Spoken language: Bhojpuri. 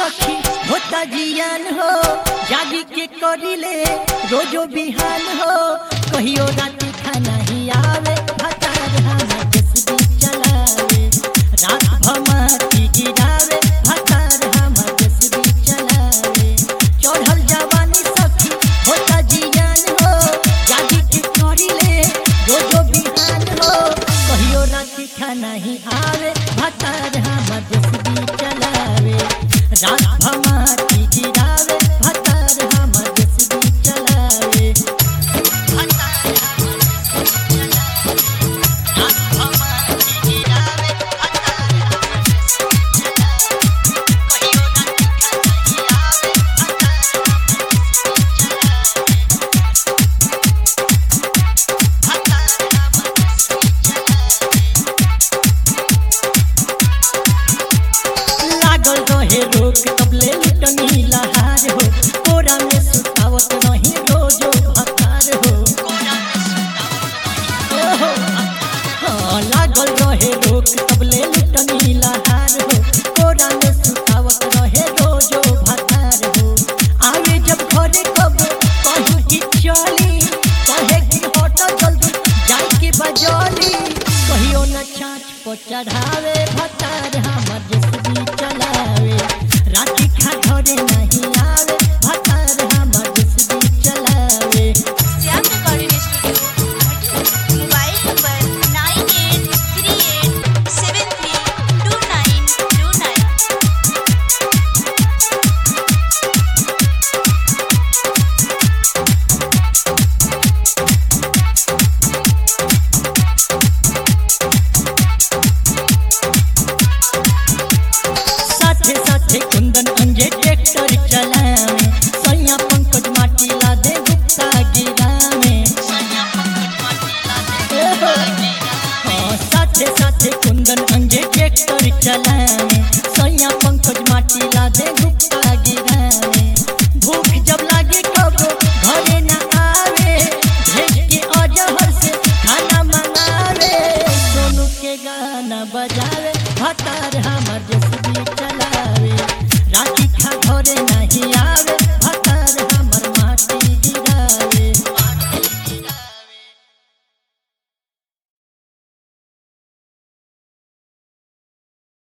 सखी होता जियान हो जागी के करिले रोजो बिहान हो कहियो राती खाना ही आवे भतार हम जसबी चलावे रात भमाती गिरावे भतार हम जसबी चलावे चढ़ल जवानी सखी होता जियान हो जागी के करिले रोजो बिहान हो कहियो राती खाना ही आवे भतार हम जसबी चलावे रात भमाती गिरावे भतार हम जसबी चलावे भतार हम जसबी चलावे रात भमाती गिरावे भतार हम जसबी चलावे कहियो राती खाना ही आवे भतार हम जसबी चलावे भतार हम जसबी चलावे लागल रहे रोक तबले लुटनी लहार हो कोरा में सुतावत रही रोजो भकार हो ओहो, हाँ, लागल रहे रोक तबले लुटनी लहार हो कोरा में सुतावत रहे रोजो भकार हो आवे जब घरे कब कहीं की चली कहे कि हट जल्दी जाई के बजौली कहियो न छाछ पर चढ़ावे भतार हमर जसबी चलावे राती खा घरे नहीं आवे भतार हमर जसबी चलावे Shyam recording studio mobile number nine eight three eight seven three two nine two nine साथे साथे कुंदन अंजे ट्रैक्टर चलावे सैया पंकज माटी ला दे गुप्ता गिरावे हाँ, साथे साथे कुंदन अंजे ट्रैक्टर चलावे सैया पंकज माटी ला दे गुप्ता गिरावे भूख जब लागे कब घरे न आवे भेज के अजहर से खाना मंगावे सोनू के गाना बजावे भतार हमर जसबी चलावे राती खा घरे न